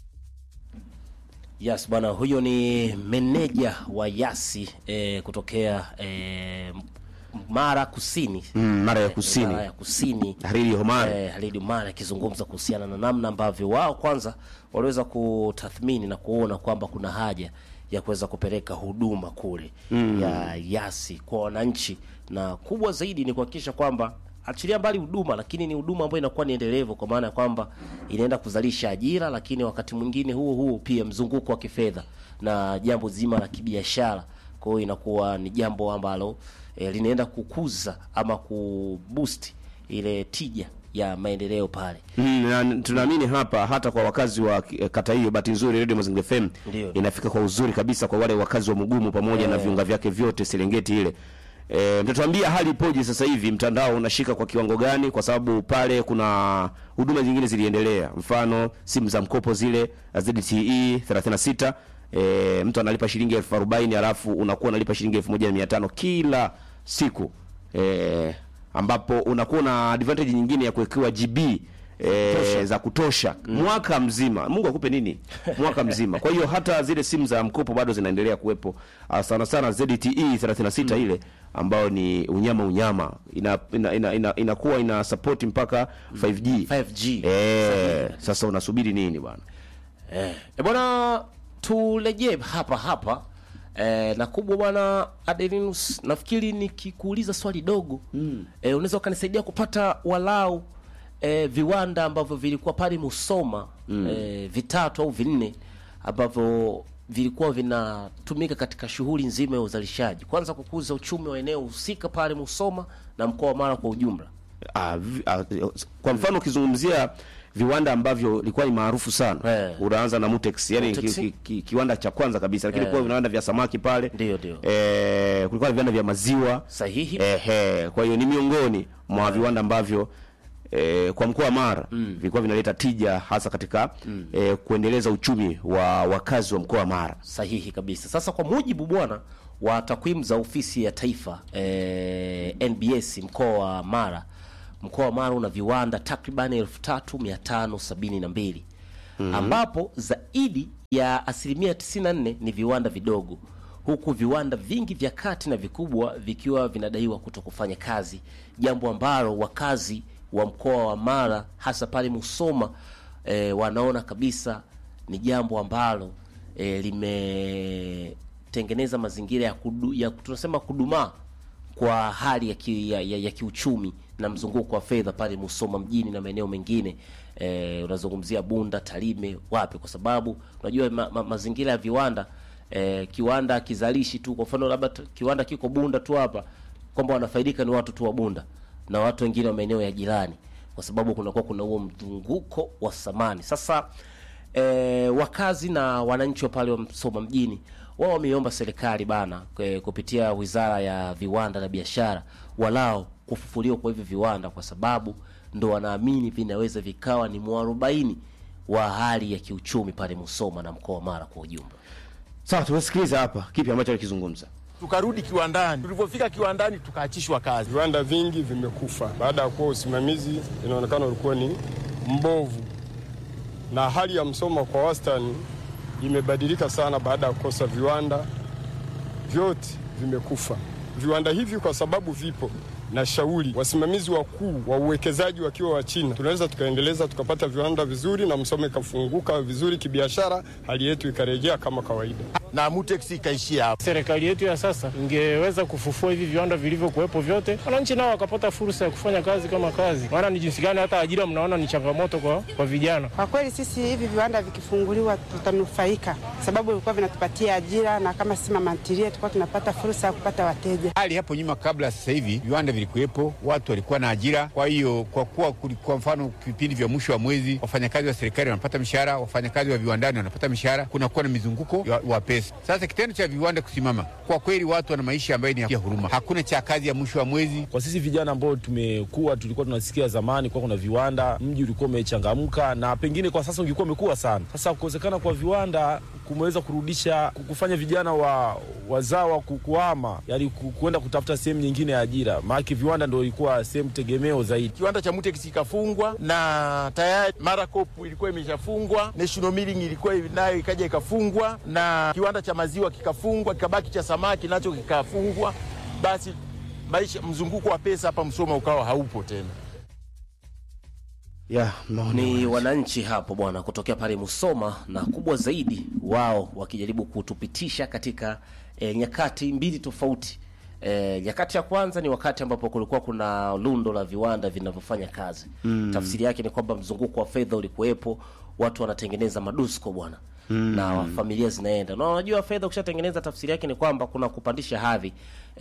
Yes bwana, huyo ni meneja wa Yasi eh, kutokea eh, Mara Kusini Mm, Mara ya Kusini. Mara ya Kusini Halidi Omari. eh, Halidi Omari akizungumza kuhusiana na namna ambavyo wao kwanza waliweza kutathmini na kuona kwamba kuna haja ya kuweza kupeleka huduma kule Mm. ya Yasi kwa wananchi, na kubwa zaidi ni kuhakikisha kwamba achilia mbali huduma, lakini ni huduma ambayo inakuwa ni endelevu, kwa maana ya kwamba inaenda kuzalisha ajira, lakini wakati mwingine huo huo pia mzunguko wa kifedha na jambo zima la kibiashara. Kwa hiyo inakuwa ni jambo ambalo e, linaenda kukuza ama kuboost ile tija ya maendeleo pale. Mm, na tunaamini hapa hata kwa wakazi wa eh, kata hiyo, bahati nzuri Radio Mazingira FM Ndio. inafika kwa uzuri kabisa kwa wale wakazi wa Mugumu pamoja na Eh. viunga vyake vyote Serengeti ile. E, mtatuambia hali ipoje sasa hivi, mtandao unashika kwa kiwango gani? Kwa sababu pale kuna huduma zingine ziliendelea, mfano simu za mkopo zile ZTE 36 e, mtu analipa shilingi elfu arobaini alafu unakuwa unalipa shilingi elfu moja na mia tano kila siku e, ambapo unakuwa na advantage nyingine ya kuwekewa GB e, za kutosha mwaka mzima. Mungu akupe nini mwaka mzima. Kwa hiyo hata zile simu za mkopo bado zinaendelea kuwepo, Ah, sana sana ZTE 36 ile ambayo ni unyama unyama ina ina, ina, ina, inakuwa ina support mpaka 5G 5G. eh, sasa unasubiri nini bwana? Eh, e bwana, turejee hapa hapa eh, na kubwa bwana Adelinus, nafikiri nikikuuliza swali dogo mm. eh, unaweza ukanisaidia kupata walau eh, viwanda ambavyo vilikuwa pale Musoma mm. eh, vitatu au vinne ambavyo vilikuwa vinatumika katika shughuli nzima ya uzalishaji, kwanza kukuza uchumi wa eneo husika pale Musoma na mkoa wa Mara kwa ujumla. Ah, vi- ah, kwa mfano ukizungumzia viwanda ambavyo ilikuwa ni maarufu sana Eh. unaanza na Mutex yani ki, Mutex. ki, ki, kiwanda cha kwanza kabisa lakini Eh. kwa viwanda vya samaki pale Ndio, ndio. eh, kulikuwa na viwanda vya maziwa Sahihi. Ehe, kwa hiyo ni miongoni mwa viwanda ambavyo e, kwa mkoa wa Mara vilikuwa vinaleta tija hasa katika e, kuendeleza uchumi wa wakazi wa mkoa wa Mara. Sahihi kabisa. Sasa kwa mujibu bwana wa takwimu za ofisi ya taifa eh, NBS mkoa wa Mara, mkoa wa Mara una viwanda takriban elfu tatu mia tano sabini na mbili ambapo zaidi ya asilimia 94 ni viwanda vidogo, huku viwanda vingi vya kati na vikubwa vikiwa vinadaiwa kuto kufanya kazi, jambo ambalo wakazi wa mkoa wa Mara hasa pale Musoma eh, wanaona kabisa ni jambo ambalo eh, limetengeneza mazingira ya, kudu, ya tunasema kudumaa kwa hali ya, ki, ya, ya, ya kiuchumi na mzunguko wa fedha pale Musoma mjini na maeneo mengine eh, unazungumzia Bunda, Tarime, wapi, kwa sababu unajua ma, ma, mazingira ya viwanda eh, kiwanda kizalishi tu, kwa mfano labda t- kiwanda kiko Bunda tu hapa, kwamba wanafaidika ni watu tu wa Bunda na watu wengine wa maeneo ya jirani, kwa sababu kunakuwa kuna huo mzunguko wa samani. Sasa eh, wakazi na wananchi wa pale wa Msoma mjini wao wameiomba serikali bana eh, kupitia wizara ya viwanda na biashara walao kufufuliwa kwa hivi viwanda, kwa sababu ndo wanaamini vinaweza vikawa ni mwarobaini wa hali ya kiuchumi pale Musoma na mkoa wa Mara kwa ujumla. Sawa, tumesikiliza hapa kipi ambacho alikizungumza. tukarudi kiwandani. Tulivyofika kiwandani, tukaachishwa kazi. Viwanda vingi vimekufa baada ya kuwa usimamizi inaonekana ulikuwa ni mbovu, na hali ya Msoma kwa wastani imebadilika sana baada ya kukosa viwanda, vyote vimekufa. Viwanda hivi kwa sababu vipo na shauri wasimamizi wakuu wa uwekezaji wakiwa wa China, tunaweza tukaendeleza tukapata viwanda vizuri na Msoma ikafunguka vizuri kibiashara, hali yetu ikarejea kama kawaida. na Mutex ikaishia hapo. Serikali yetu ya sasa ingeweza kufufua hivi viwanda vilivyokuwepo vyote, wananchi nao wakapata fursa ya kufanya kazi kama kazi. Maana ni jinsi gani hata ajira mnaona ni changamoto kwa, kwa vijana. Kwa kweli sisi hivi viwanda vikifunguliwa tutanufaika, sababu vilikuwa vinatupatia ajira, na kama sisi mama ntilie tulikuwa tunapata fursa ya kupata wateja. Hali hapo nyuma kabla ya sasa hivi viwanda vilikuwepo, watu walikuwa na ajira. Kwa hiyo kwa kuwa kuli- kwa mfano vipindi vya mwisho wa mwezi wafanyakazi wa serikali wanapata mishahara, wafanyakazi wa viwandani wanapata mishahara, kunakuwa na mizunguko wa, wa pesa. Sasa kitendo cha viwanda kusimama, kwa kweli watu wana maisha ambayo ni ya huruma, hakuna cha kazi ya mwisho wa mwezi. Kwa sisi vijana ambao tumekuwa, tulikuwa tunasikia zamani kwa kuna viwanda, mji ulikuwa umechangamka na pengine kwa sasa ungekuwa umekuwa sana. Sasa kukosekana kwa viwanda kumeweza kurudisha kufanya vijana wa wazawa ku- kuhama, yani ku- kuenda kutafuta sehemu nyingine ya ajira, maana viwanda ndio ilikuwa sehemu tegemeo zaidi. Kiwanda cha Mutex ikafungwa na tayari Maracop ilikuwa imeshafungwa, National Milling ilikuwa nayo ikaja ikafungwa, na kiwanda cha maziwa kikafungwa, kikabaki cha samaki nacho kikafungwa. Basi maisha, mzunguko wa pesa hapa Msoma ukawa haupo tena. Yeah, ni wananchi hapo bwana kutokea pale Musoma, na kubwa zaidi wao wakijaribu kutupitisha katika e, nyakati mbili tofauti. E, nyakati ya kwanza ni wakati ambapo kulikuwa kuna lundo la viwanda vinavyofanya kazi Mm. tafsiri yake ni kwamba mzunguko wa fedha ulikuwepo, watu wanatengeneza madusko bwana Mm. na familia zinaenda na unajua fedha ukishatengeneza tafsiri yake ni kwamba kuna kupandisha hadhi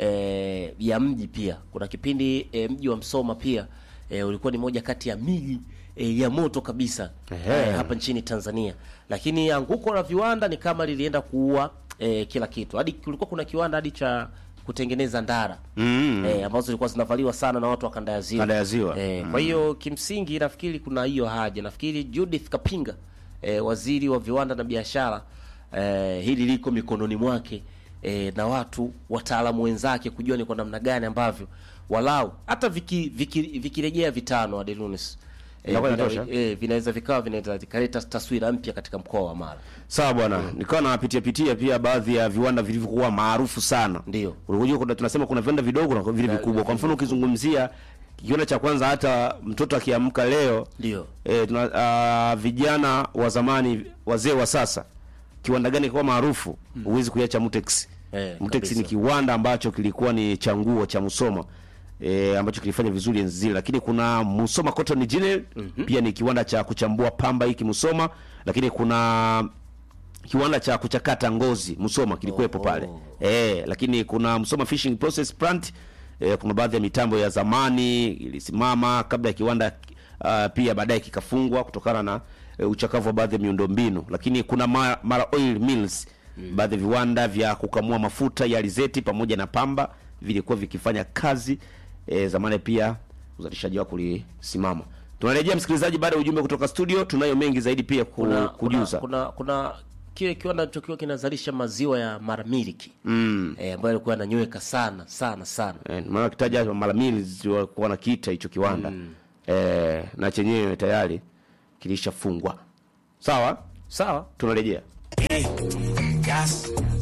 e, ya mji pia kuna kipindi e, mji wa Msoma pia e, ulikuwa ni moja kati ya miji e, ya moto kabisa Ehe. e, hapa nchini Tanzania lakini anguko la viwanda ni kama lilienda kuua e, kila kitu hadi kulikuwa kuna kiwanda hadi cha kutengeneza ndara Mm. e, ambazo zilikuwa zinavaliwa sana na watu wa kanda ya ziwa Kanda ya Ziwa. e, Mm. kwa hiyo kimsingi nafikiri kuna hiyo haja nafikiri Judith Kapinga e, waziri wa viwanda na biashara e, hili liko mikononi mwake e, na watu wataalamu wenzake kujua ni kwa namna gani ambavyo walau hata vikirejea viki, viki vikirejea vitano Adelunis e, Inakuwa vina, inatosha? e, vinaweza vikawa vinaweza vikaleta taswira mpya katika mkoa wa Mara. Sawa bwana, nikawa napitia pitia pia baadhi ya viwanda vilivyokuwa maarufu sana. Ndio. Unajua kuna tunasema kuna viwanda vidogo na vile vikubwa. Kwa mfano ukizungumzia kiwanda cha kwanza hata mtoto akiamka leo Ndio. e, tuna, a, vijana wa zamani wazee wa sasa kiwanda gani kwa maarufu huwezi kuiacha Mutex. Eh, Mutex kabisa. ni kiwanda ambacho kilikuwa ni cha nguo cha Musoma e, ambacho kilifanya vizuri enzi zile, lakini kuna Musoma Cotton Gin pia ni kiwanda cha kuchambua pamba hiki Musoma, lakini kuna kiwanda cha kuchakata ngozi Musoma kilikuwepo pale eh, lakini kuna Musoma Fishing Process Plant eh, kuna baadhi ya mitambo ya zamani ilisimama kabla ya kiwanda uh, pia baadaye kikafungwa kutokana na eh, uchakavu wa baadhi ya miundombinu, lakini kuna Mara, Mara Oil Mills baadhi ya viwanda vya kukamua mafuta ya alizeti pamoja na pamba vilikuwa vikifanya kazi eh, zamani pia uzalishaji wake ulisimama. tunarejea msikilizaji baada ya ujumbe kutoka studio tunayo mengi zaidi pia ku, kuna, kujuza kuna, kuna, kuna kile kiwanda chokiwa kinazalisha maziwa ya maramiliki mm. eh, ambayo alikuwa ananyweka sana sana sana Eh, maana kitaja mara mbili walikuwa nakiita hicho kiwanda eh, na chenyewe tayari kilishafungwa sawa sawa tunarejea Gas,